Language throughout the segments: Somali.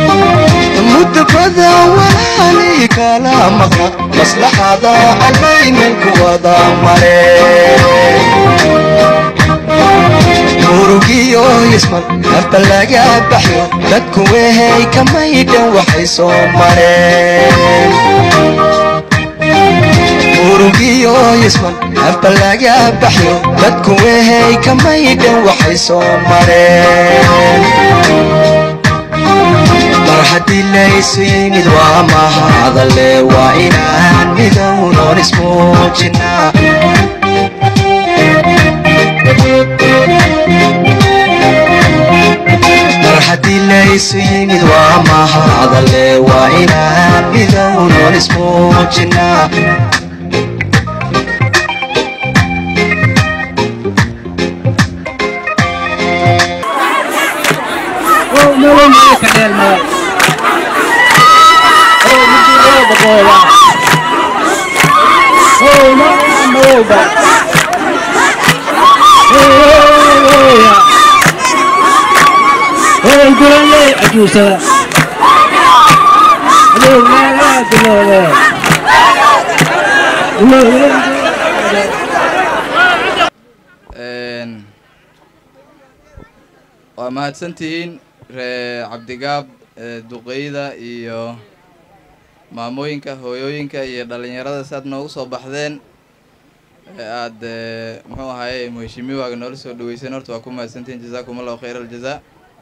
mudabada walaali kala maqna maslaxada allaynan ku wada mare murugiyo isman nafta laga baxyo dadku wehay kamaydhan waxay soo mareen murugiyo isman nafta laga baxyo dadku wehay kamaydhan waxay soo mareen mar haddii laysu yimid waa mahadale waa inaan midownoon ismuujinaa mar haddii laysu yimid waa mahadale waa inaan midownoon ismuujinaa waa mahadsantihiin ree cabdigaab duqeyda iyo maamooyinka hooyooyinka iyo dhalinyarada si aad noogu soo baxdeen aad muxuu ahaye muheshimiwaaga noola soo dhaweyseen horta waa ku mahadsantihiin jazaakum allahu khayr aljazaa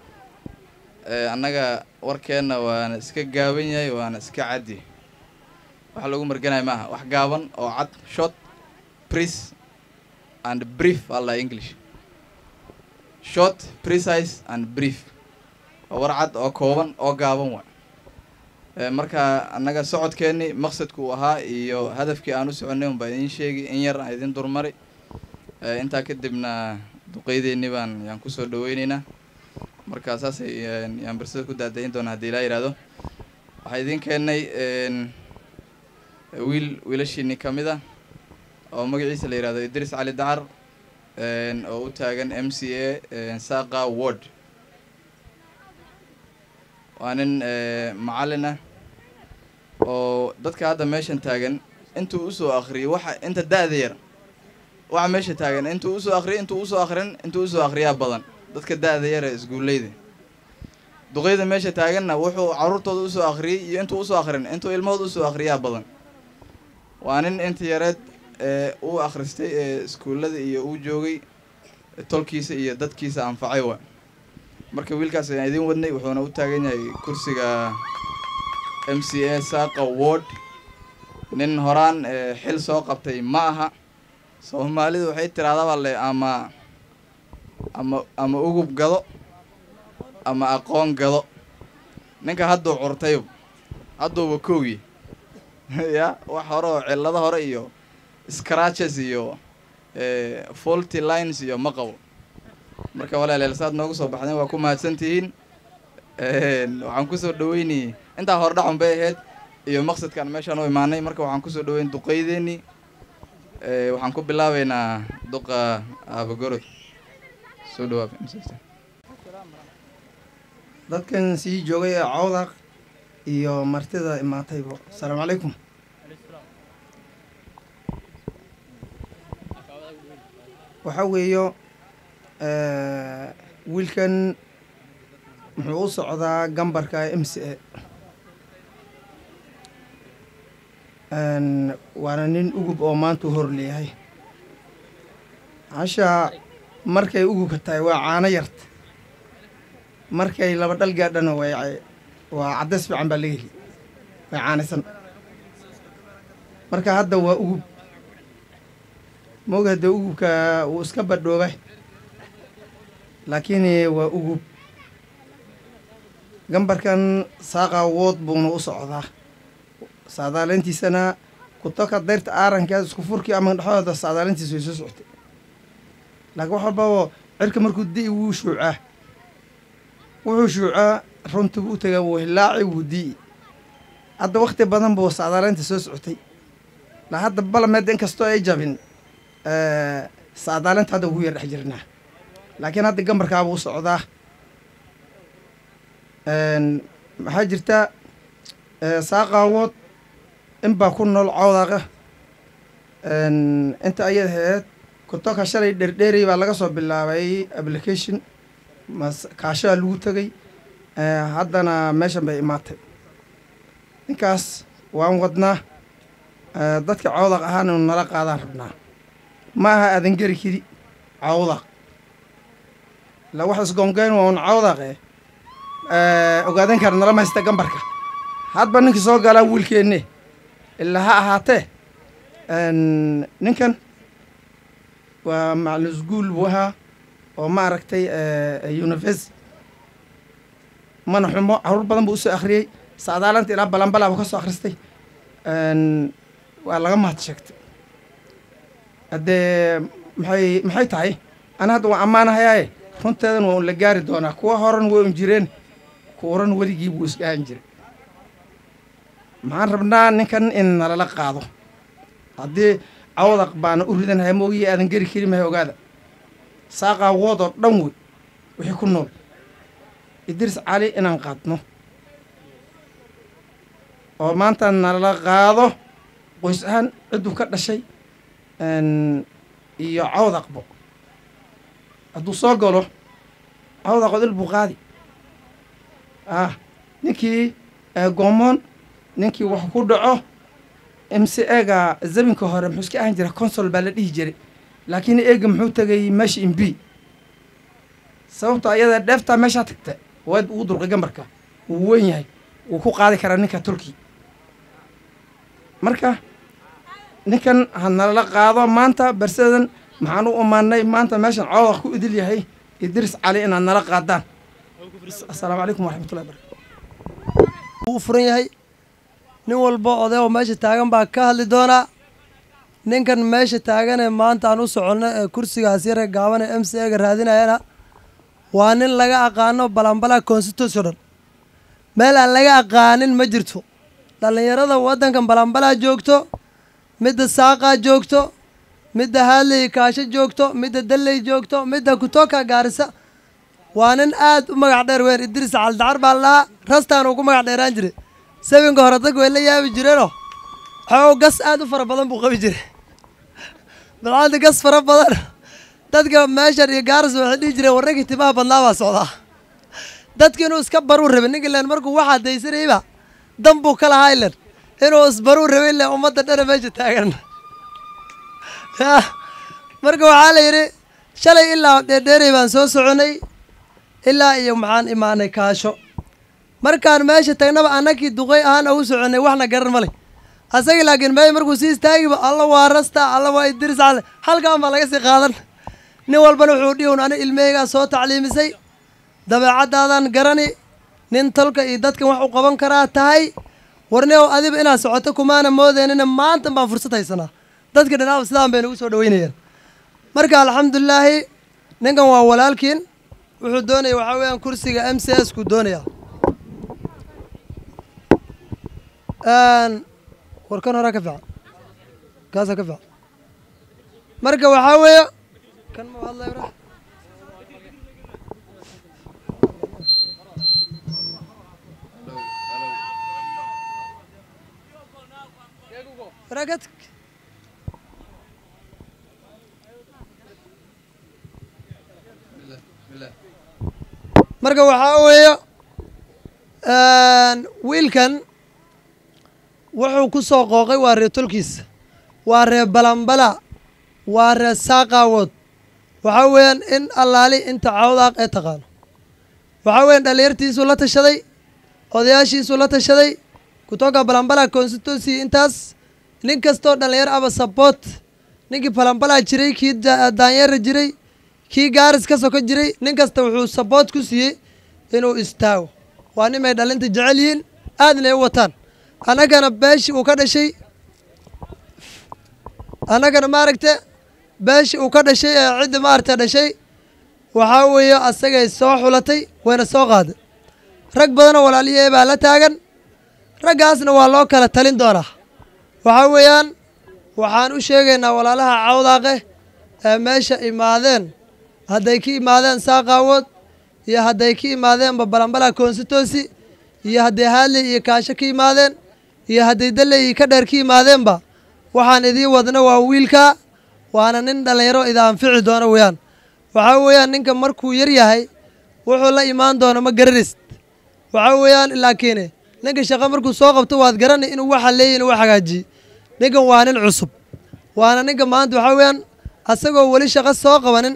annaga warkeenna waana iska gaaban yahay waana iska caddi wax lagu marganaya maaha wax gaaban oo cad short pris and brief alla english short precise and brief waa war cad oo kooban oo gaaban wa marka annaga socodkeenni maqsadku uu ahaa iyo hadafkii aan u soconay un baa idiin sheegi in yar aan idin durmari intaa kadibna duqeydeennii baan yaan kusoo dhaweyneynaa marka saasay yaan bersada ku daadayin doonaa haddii ilaa yihahdo waxaa idiin keenay wiil wiilashiini ka mid ah oo magaciisa la yihahdo idris cali dacar oo u taagan m c a saqa ward waa nin macallin ah oo dadka hadda meeshan taagan intuu usoo akhriyay waxa inta da-da yar waxa meesha taagan intuu usoo akhriyay intuu usoo akhrin intuu usoo akhriyaa badan dadka da-da yar ee isguuleyda duqeyda meesha taaganna wuxuu carruurtooda usoo akhriyey iyo intuu usoo akhrin intuu ilmahooda usoo akhriyaa badan waa nin inta yareed ee uu akhristay ee iskuullada iyo uu joogay tolkiisa iyo dadkiisa anfacay wa marka wiilkaas ayaan idiin wadnay wuxuuna u taagan yahay kursiga m c a saqa ward nin horaan xil soo qabtay ma aha soomaalidu waxay tirahdaba le ama ama ama ugub gado ama aqoon gado ninka hadduu curtay hadduuba koogi ya wax hore oo cillado hore iyo scratches iyo faulty lines iyo ma qabo marka walaaleel saad noogu soo baxdeen waa ku mahadsantihiin waxaan kusoo dhaweynayay intaa hore dhacun bay ahayd iyo maqsadkaan meeshaan u imaanay marka waxaan kusoo dhaweyn duqeydeeni waxaan ku bilaabeynaa duqa aabagorod soo dhawaab dadkan sii joogay ee cawdaq iyo martida imaatayba asalaamu calaykum waxaa weeyo wiilkan muxuu u socdaa gambarka m c a waana nin ugub oo maanta u hor leeyahay hasha markay ugubka tahay waa caano yarta markay laba dhal gaadhana way waa caddays fiican baa laga heli way caanaysan marka hadda waa ugub moga dee ugubka wuu iska badhooba laakiin waa ugub gambarkan saaqa wood buuna u socdaa saadaaleyntiisana kutoka dayrta aarankeeda isku furkii ama dhexdooda saadaaleyntiisa way soo socotay laakiin wax walbaba cirka markuu di'i wuu shuucaa wuxuu shuucaa runtii buu u tagaa wuu hilaaci wuu di'i hadda wakti badan buu saadaaleynta soo socotay la hadda balameed inkastoo ay jabin saadaaleynta hadda ugu yar dhex jirnaa laakiin hadda gambarkaabuu u socdaa maxaa jirta saaqaawood in baa ku nool cawdaqa inta ayad ahayd kutoka shalay dherdheeray baa laga soo bilaabay application mas kaashadaa lagu tegay haddana meeshan bay imaatay ninkaas waan wadnaa dadka cawdaq ahaan inu nala qaadaan rabnaa ma aha aadan geri kidi cawdaq la wax isgoongeyn waa un cawdaqe ogaadan kara nala maysta gambarka hadba ninkii soo galaa wiilkeenne ilaa ha ahaatee ninkan waa macalin isguul buu ahaa oo maaragtay university mana xumo caruur badan buu usoo akhriyey saadaalanta ilaa balanbalaa buu ka soo akhristay waa laga mahad sheegtay haddee maxay maxay tahay ana hadda waan ammaanahayaaye runteedan waa un la gaari doonaa kuwa horan way un jireen kuuran weligii buu isgahan jiray maxaan rabnaa ninkan in nalala qaado haddii cawdaq baana u ridanhaya moogiyi aadan geri keli mahay ogaada saaqaa wood oo dhan wey wixii ku nool idris cali inaan qaadno oo maanta nalala qaado qoys ahaan cidduu ka dhashay iyo cawdaqbo hadduu soo galo cawdaqood il buu qaadi ah ninkii goomoon ninkii wax ku dhaco m c ega zabinka hore muxuu iska ahan jira consol baa la dhihi jiray laakiin eega muxuu tegay meesha in b sababto ayada dheeftaa meeshaa tagta waad ugu durqay gambarka wuu weyn yahay wuu ku qaadi karaa ninka turki marka ninkan ha nalala qaado maanta bersadan maxaan u imaanay maanta meeshan cawdaq ku idil yahay idris cali inaad nala qaadaan assalaamu calaykum waraxmatullahi barakatu u furan yahay nin walba oday oo meesha taagan baa ka hadli doonaa ninkan meesha taaganee maanta aan u soconno ee kursigaas yare gaaban ee m c ega raadinayana waa nin laga aqaano balanbala constitutional meel aan laga aqaanin ma jirto dhallinyarada waddankan balanbalaa joogto midda saaqaa joogto midda haadley kaasho joogto midda dalley joogto midda kutoka gaarisa waa nin aad u magac dheer weyn idris caldacar baa lahaa rastaan uu ku magac dheeraan jiray sabinka hore dadka way la yaabi jireenoo xoog gas aad u fara badan buu qabi jiray balcanta gas fara badan dadka meeshan iyo gaaris waxay dhihi jireen warrankii timaha badnaa baa socdaa dadki inuu iska baruu rabay ninka len markuu waxaa daysanayba dan buu ka lahaa ilen inuu isbaruu rabay ilen ummadda dhana meesha taagan ya marka waxaa la yidhi shalay ilaa dheerdheeray baan soo soconay ilaa iyo maxaan imaanay kaasho markaan meesha tagnaba annakii duqay ahaan ugu soconay waxna garan ma leh asagii laakiin meesha markuu sii istaagiba alla waa rasta alla waa idris cale halkaan baa laga sii qaadan nin walbana wuxuu dhihi un ani ilmaheygaa soo tacliimisay dabeecadaadan garani nin tolka iyo dadkan wax u qaban karaa tahay warneow adiba inaad socoto kumaana moodeenina maanta baan fursad haysanaa dadka dhinaaba sidaan bay nagu soo dhaweynayaan marka alxamdulilaahi ninkan waa walaalkiin wuxuu doonaya waxaa weeyaan kursiga m c s kuu doonaya war kan horaa ka fiican kaasaa ka fiican marka waxaa weeye kan ma hadlay bra ragat marka waxaa weeye wiilkan wuxuu ku soo qooqay waa ree tolkiisa waa ree balambala waa ree saaqaawood waxaa weeyaan in allaali inta cawdaaq ee taqaano waxaa weeyaan dhallinyartiisuu la tashaday odayaashiisuu la tashaday kutoka balambala constituency intaas nin kastoo dhallinyar aba support ninkii balambala jiray kii daanyeera jiray kii gaaris ka soko jiray nin kasta wuxuu support ku siiyey inuu istaago waa nimay dhalinta jecel yihiin aadna ay u wataan annagana beeshii uu ka dhashay annagana maaragta beeshii uu ka dhashay ee cidda maaragta dhashay waxaa weeye asagay soo xulatay wayna soo qaaday rag badanoo walaaliyee baa la taagan raggaasna waa loo kala talin doonaa waxaa weeyaan waxaan u sheegaynaa walaalaha cawdaaqe ee meesha imaadeen hadday ka imaadeen saaqaawood iyo hadday ka imaadeenba balambala constituency iyo hadday haadley iyo kaasho ka yimaadeen iyo hadday dalley iyo ka dheer ka yimaadeenba waxaan idiin wadna waa wiilka waana nin dhallinyaro ida anfici doona weeyaan waxaa weeyaan ninka markuu yar yahay wuxuu la imaan doono ma garanaysid waxaa weeyaan laakiin ninka shaqo markuu soo qabto waad garanay inuu waxa leeyahy inuu wax hagaajiye ninkan waa nin cusub waana ninka maanta waxaa weeyaan asagoo weli shaqo soo qabanin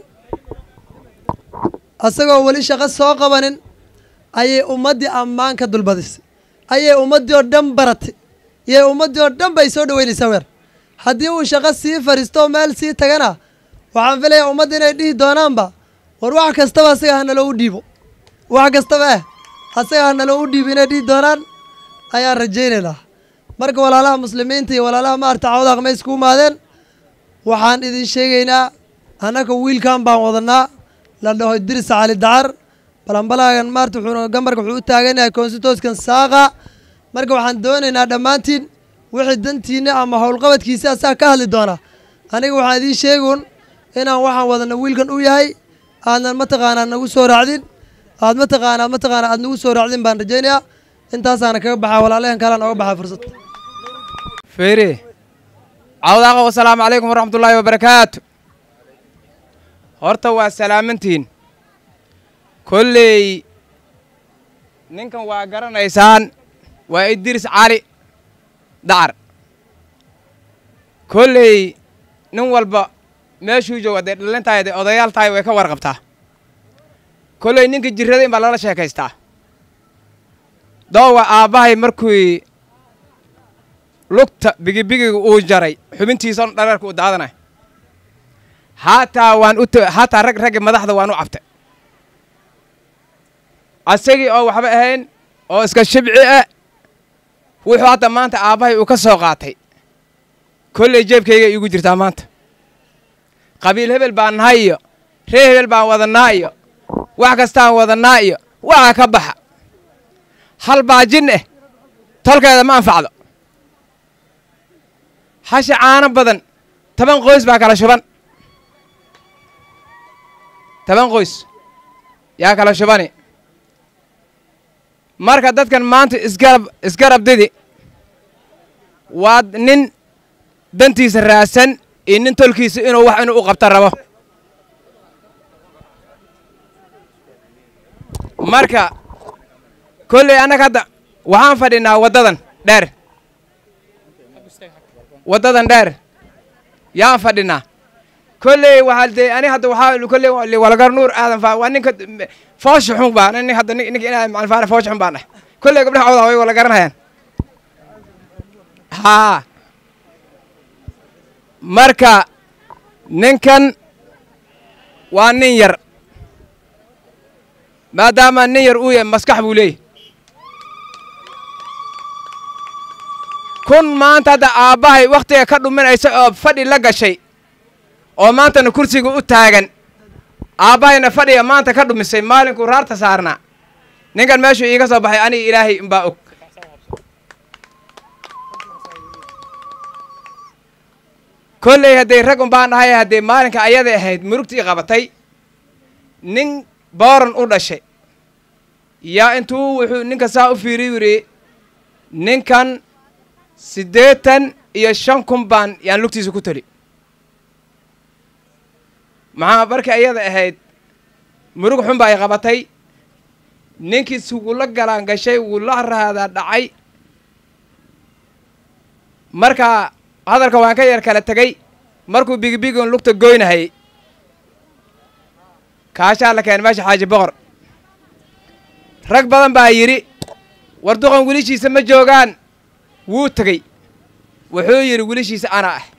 asagoo weli shaqo soo qabanin ayay ummaddii ammaan ka dulbadisay ayay ummaddii oo dhan baratay iyay ummaddii oo dhan bay soo dhaweynaysaa weer haddii uu shaqo sii fariisto meel sii tagana waxaan filayaa ummadda inay dhihi doonaanba war wax kastaba asaga ha naloo u dhiibo wax kastaba eh asaga ha naloo u dhiibo inay dhihi doonaan ayaan rajaynaynaa marka walaalaha muslimiinta iyo walaalaha maarta cawdaaq may isku imaadeen waxaan idin sheegaynaa annaka wiilkan baan wadanaa la dhaho idris cali dacar balanbalaagan maarta wuxuuna gambarka wuxuu u taagan yahay konsitooskan saaqa marka waxaan doonaynaa dhammaantiin wixii dantiinna ama howlqabadkiisa asaga ka hadli doona aniga waxaan idiin sheegun inaan waxaan wadana wiilkan u yahay aadnan mataqaanaa nagu soo raacdin aad mataqaanaa mataqaanaa aad nagu soo raacdin baan rajaynayaa intaasaana kaga baxaa walaalahan kalaan oga baxaa fursad feere cawdaaqa wasalaamu calaykum waraxmatullaahi wabarakaatu horta waa salaamantiin kolley ninkan waa garanaysaan waa idris cali dacar kolley nin walba meeshuu joogo hadday dhalin tahay hadday odayaal tahay way ka warqabtaa kolley ninka jirrada in baa lala sheekaystaa doowa aabbahay markii lugta bigibigiga uu jaray xubintiisa dhareerka uu daadanay haataa waan u haataa rag raggi madaxda waan u cabtay asagii oo waxba ahayn oo iska shibci ah wuxuu hadda maanta aabbahay uu ka soo qaatay kolley jeebkayga iigu jirtaa maanta qabiil hebel baan nahay iyo ree hebel baan wadannaa iyo wax kastaan wadannaa iyo waxa ka baxa hal baajin eh tolkeeda ma anfacdo hasha caano badan toban qoys baa kala shuban toban qoys yaa kala shubani marka dadkan maanta isgarab isgarabdidi waa nin dantiisa raadsan iyo nin tolkiisa inuu wax inuu u qabta rabo marka kolley annaga hadda waxaan fadhinaa waddadan dheer waddadan dheer yaan fadhinaa kolley waxaa dee ani hadda waxaa kolley walgar nuur aadan faa waa ninka foosha xun baa nin hadda ninka inaa macalfaana foosha xun baan ah kolley gabdhaha cawdaa way wala garanayaan haa marka ninkan waa nin yar maadaama nin yar uu yahay maskax buu leeyahy kun maanta hadda aabbahay wakhtiga ka dhuminaysa oo fadhi la gashay oo maantana kursiga u taagan aabbahayna fadhiga maanta ka dhumisay maalinkuu raarta saarnaa ninkan meeshuu iiga soo baxay aniga ilaahay umbaa og kolley hadday rag umbaan dhahay hadday maalinka ayaday ahayd murugtii qabatay nin booran u dhashay yaa intuu wuxuu ninka saa u fiiri yidhi ninkan siddeetan iyo shan kun baan yaan lugtiisa ku teli maxaa markii ayada ahayd murug xun ba ay qabatay ninkiis wula galaan gashay wula raadaa dhacay marka hadalka waan ka yar kala tegey markuu bigibigon lugta goynahayey kaashaa la keenay meesha xaaji boqor rag badan baa yidhi war duqan wilishiisa ma joogaan wuu tegey wuxuu yidhi wilishiisa anaa ah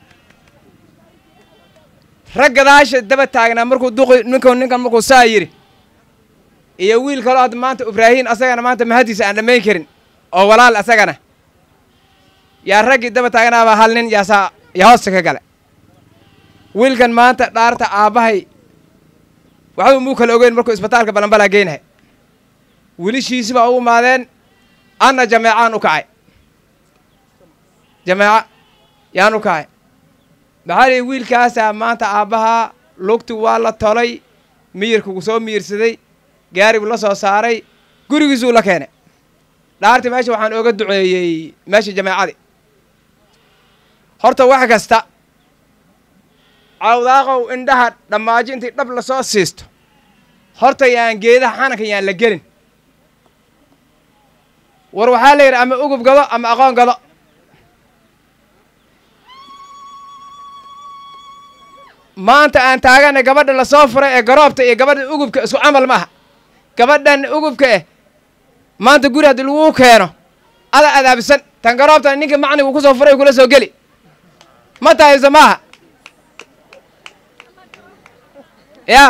rag gadaasha daba taagnaa markuu duqi ninkan ninkan markuu saa yidhi iyo wiil kaloo hadda maanta ibraahiim asagana maanta mahadiisa aan dhammayn karin oo walaal asagana yaa raggii daba taagnaabaa hal nin yaasaa yaa hoosta ka gale wiilkan maanta dhaarta aabbahay waxba muu kala ogeyn markuu isbitaalka balanbalaa geynahay wilishiisi baa u imaadeen anna jameecaan u kacay jameeca yaan u kacay maxaa lihi wiilkaasaa maanta aabbahaa lugti waa la tolay miyirkugu soo miyirsaday gaaribuu la soo saaray gurigiisuu la keenay dhaartii meesha waxaan ooga duceeyey meesha jameecadii horta wax kasta cawdaaqow indhaha dhammaajo intii dhab lasoo siisto horta yaan geedaha xananka yaan la gelin war waxaa la yidhi ama ugub gado ama aqoon gado maanta aan taagana gabadha lasoo furay ee garoobta iyo gabadha ugubka isku camal ma aha gabadhan ugubka eh maanta guri haddii laguu keeno ada adaabisan tan garoobtan ninka macnigu ku soo furay kula soo geli ma tahayso maaha yaa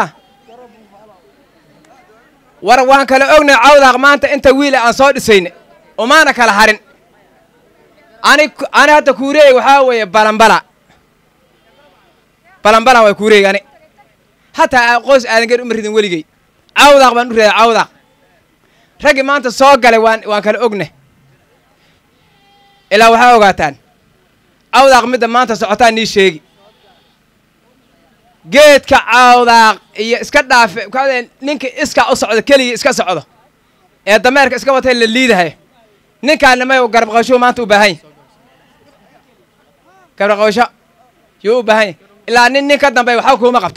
war waan kala ognay cawdaaq maanta inta wiila aan soo dhisayna umaana kala harin ani ani hadda kuureey waxaa weeye balambala balambala waa kuureey ani hataa qoys aadan gar uma ridin weligey cawdaaq baan u reeday cawdaaq raggii maanta soo galay waan waan kala ognay ilaa waxaa ogaataan cawdaaq midda maanta socotaa nii sheegi geedka cawdaaq iyo iska dhaafe kaadee ninka iska u socdo keligii iska socdo ee dameerka iska watay la liidahay ninkaana may garab qabasho maanta u baahan yahy garab qabasho yuu u baahan yahy ilaa nin nin ka dambeeya waxba kuuma qabto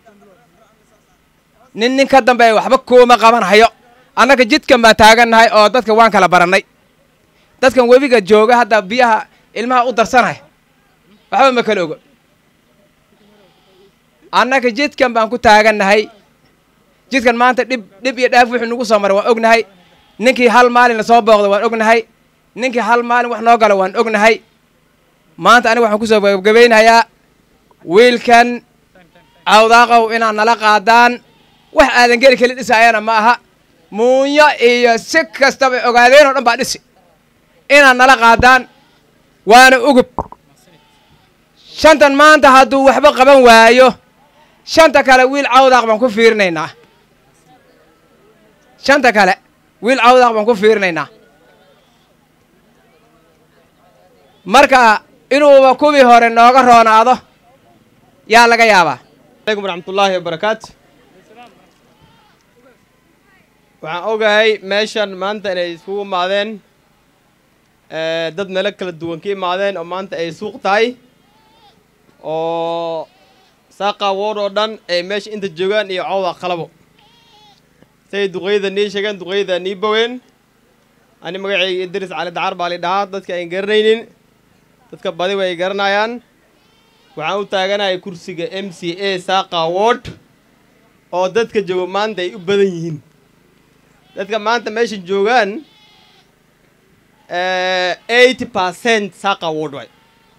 nin nin ka dambeeya waxba kuuma qaban hayo annaga jidkan baan taagannahay oo dadka waan kala barannay dadkan webiga jooga hadda biyaha ilmaha u darsanaya waxba ma kala ogo annaga jidkan baan ku taagannahay jidkan maanta dhib dhib iyo dhaaf wuxuu nagu soo maray waan ognahay ninkii hal maalin lasoo booqda waan ognahay ninkii hal maalin wax noo gala waan ognahay maanta aniga waxaan kusoo gabagabaynayaa wiilkan cawdaaqow inaad nala qaadaan wax aadan geli keli dhisaayana ma aha muunyo iyo si kastaba ogaadeen oo dhan baa dhisi inaad nala qaadaan waana ugub shantan maanta hadduu waxba qaban waayo shanta kale wiil cawdaaq baan ku fiirinaynaa shanta kale wiil cawdaaq baan ku fiirinaynaa marka inuuba kuwii hore nooga roonaado yaa laga yaabaa alaykum waraxmatullaahi wabarakaatu waxaan ogahay meeshan maanta inay iskugu imaadeen dad meelo kala duwan ka imaadeen oo maanta ay suuq tahay oo saaqa wood oo dhan ay meesha inta joogaan iyo cawda qalabo say duqeyda nii sheegeen duqeyda nii boween ani magacayga idris cali dacar baa li dhahaa dadka ayn garanaynin dadka badi way garanayaan waxaan u taaganahay kursiga m c a saaqa word oo dadka jooga maanta ay u badan yihiin dadka maanta meesha joogaan eighty percent saaqa word way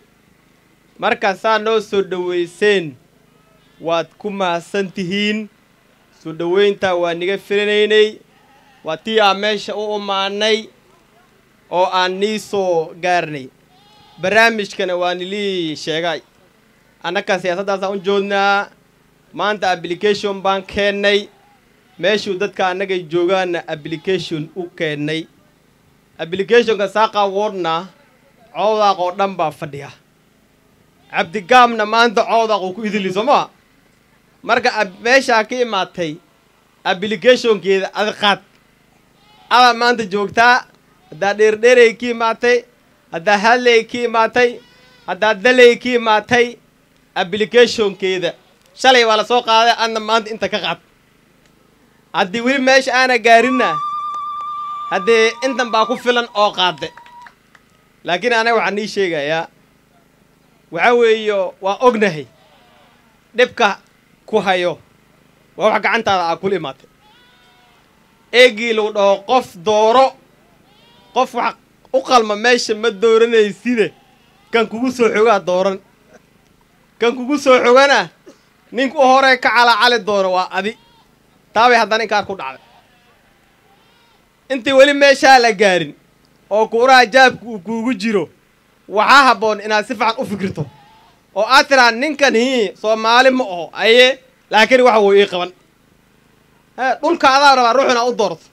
marka saa noo soo dhoweyseen waad ku mahadsan tihiin soo dhoweyntaa waa niga filinaynay waa tii aan meesha u imaanay oo aan nii soo gaarnay barnaamijkana waa nilii sheegay annaga siyaasaddaasaan u joognaa maanta application baan keennay meeshuu dadka annagay joogaanna application u keennay applicationka saaqa woodna cowdaaq oo dhan baa fadhiya cabdigaamna maanta cowdaaq uu ku idili soo maa marka meeshaa ka imaatay applicationkeeda adi qaad adaa maanta joogtaa haddaa dheerdheeray ka imaatay haddaa hadley ka imaatay haddaa daley ka imaatay applicationkeeda shalay waa la soo qaaday adna maanta inta ka qaad haddii weli meesha aana gaarinna haddee intan baa ku filan oo qaade laakiin anaga waxaan nii sheegayaa waxaa weeyo waa ognahay dhibka ku hayo waa wax gacantaada aa kula imaatay eegii lagu dhaho qof dooro qof wax u qalma meesha ma dooranayside kan kugu soo xogaa dooran kan kugu soo xogana ninka u horee ka calacali doono waa adi taabay haddana inkaar ku dhacday intii weli meeshaa la gaarin oo kuuraha jaabka uu kuugu jiro waxaa habboon inaad si fiican u fikirto oo aad tiraa ninkan hii soomaali ma oho aye laakiin waxa wuu ii qaban he dhulka adaa rabaa ruux inaad u doorto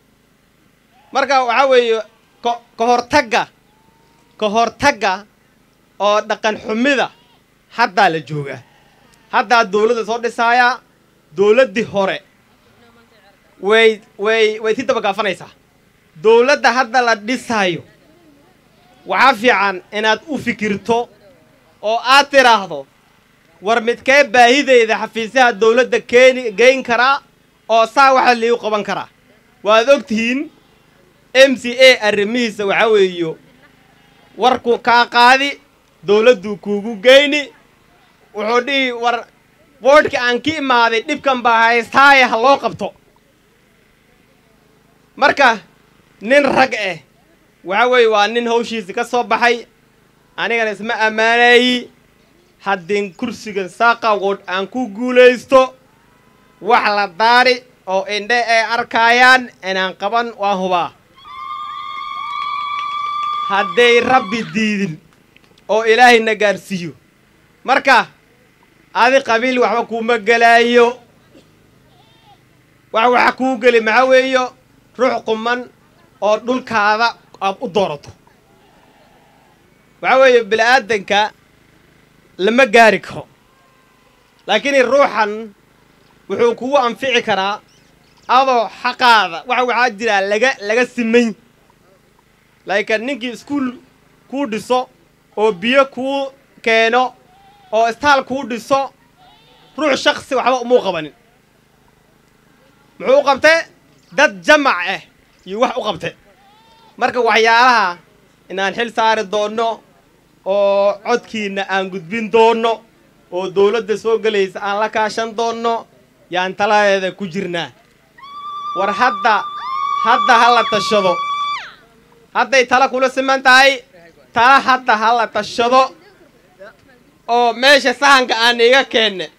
marka waxaa weeye ko ka hortagga ka hortagga oo dhaqan xumida haddaa la joogaa haddaa dawladda soo dhisaayaa dawladdii hore way way way si dabagaafanaysaa dowladda hadda la dhisayo waxaa fiican inaad u fikirto oo aad tidhaahdo war midkee baahideyda xafiisyaha dowladda keeni geyn karaa oo saa waxa liigu qaban karaa waad og tihiin m c a arrimihiisa waxaa weeyo warku kaa qaadi dowladduu kuugu geyni wuxuu dhihi war boodhka aan ka imaaday dhibkan baa haystaaye ha loo qabto marka nin rag ah waxa weeye waa nin hawshiisi ka soo baxay anigana isma ammaanayi haddin kursigan saaqawood aan ku guulaysto wax la daari oo indhe ay arkaayaan inaan qaban waan hubaa hadday rabbi diidin oo ilaahayna gaarsiiyo marka adi qabiil waxba kuuma gelaayo wax waxa kuu geli maxaa weeyo ruux quman oo dhulkaada aad u doorato waxaa weeye bini-aadanka lama gaari karo laakiin ruuxan wuxuu kugu anfici karaa adoo xaqaada waxa waxaa jiraa laga laga simay laakiin ninkii iskuul kuu dhiso oo biyo kuu keeno oo istaal kuu dhiso ruux shaksi waxba umuu qabanin muxuu u qabtay dad jamac ah iyo wax u qabtay marka waxyaalaha inaan xil saari doonno oo codkiinna aan gudbin doonno oo dowladda soo gelaysa aan la kaashan doonno yaan taladeeda ku jirnaa war hadda hadda ha la tashado hadday tala kula siman tahay tala hadda ha la tashado oo meesha sahanka aan iga keenne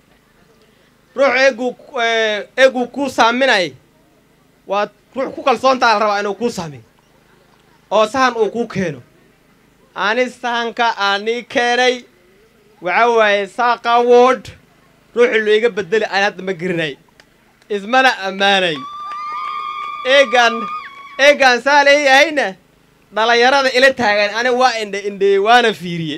ruux eeguu eeguu kuu saaminay waa ruux ku kalsoontaa la rabaa inuu kuu saamiyo oo sahan uu kuu keeno ani sahanka aanii keenay waxaa waaye saaqa wood ruuxii lo iga bedeli aan hadda ma gerinay ismana ammaanay eegaan eegaan saa leeyahayna dhalinyarada ila taagan ani waa indhe indheeyey waana fiiriye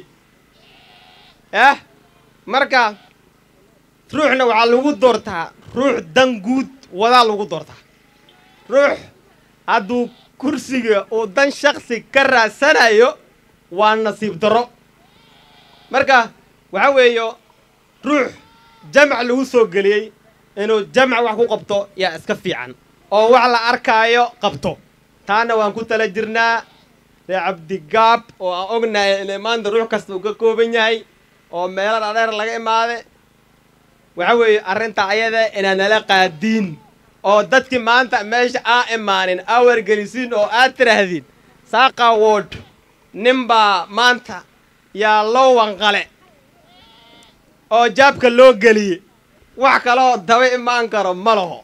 yah marka ruuxna waxaa lagu doortaa ruux dan guud wadaa lagu doortaa ruux hadduu kursiga uu dan shaksi ka raadsanayo waa nasiib darro marka waxaa weeyo ruux jamac lagu soo geliyey inuu jamac wax ku qabto yaa iska fiican oo wax la arkaayo qabto taana waan ku tala jirnaa ree cabdigaab oo aan ognahay inay maanta ruux kasta uu ka kooban yahay oo meelo dhadheer laga imaade waxa weeye arrinta ayada inaad nala qaadiin oo dadkii maanta meesha aa imaanin aa wargelisiin oo aad tidhaahdiin saaqa wood ninbaa maanta yaa loo wanqale oo jaabka loo geliye wax kaloo daba imaan karo ma laho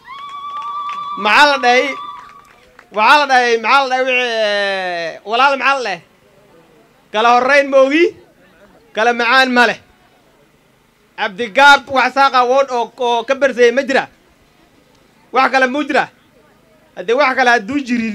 maxaa la dhahay waxaa la dhahay maxaa la dhahay wixii walaal maxaa la dhahay kala horrayn moogi kala macaan ma leh cabdigaab wax saaqa wood oo oo ka bersayay ma jira wax kale muu jira haddii wax kale hadduu jirin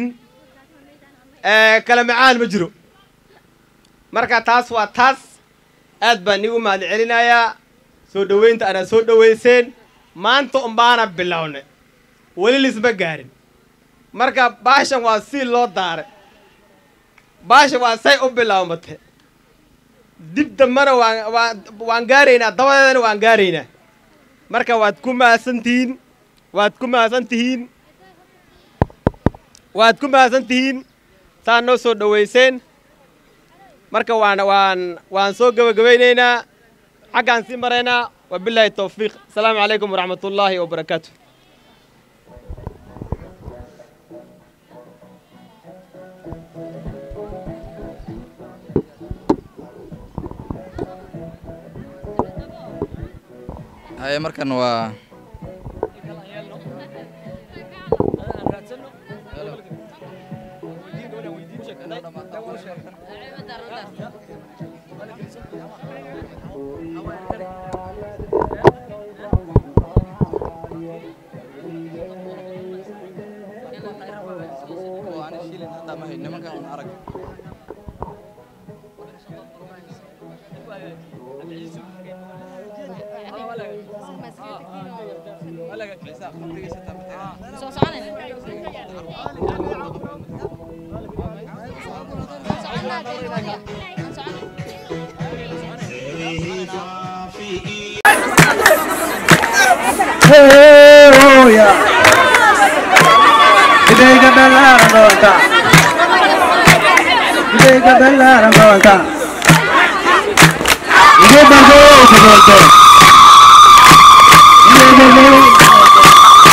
kala macaan ma jiro marka taas waa taas aad baan igu mahad celinayaa soo dhoweynta anaad soo dhoweyseen maanta unbaana bilownay weli lisma gaarin marka baashan waa si loo daaray baashan waa say u bilowmatay dib dambana waan waan waan gaaraynaa dabadeedana waan gaaraynaa marka waad ku mahadsan tihiin waad ku mahadsan tihiin waad ku mahadsan tihiin saa noo soo dhoweyseen marka waan waan waan soo gebagabaynaynaa xaggaan sii maraynaa wabilaahi towfiiq asalaamu calaykum waraxmat ullaahi wabarakaatu haye markan waa nimankan arag soo soconayna Idayga ballaaran doonta Idayga ballaaran doonta Idayga ballaaran doonta Idayga ballaaran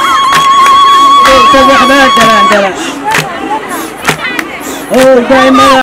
Oh,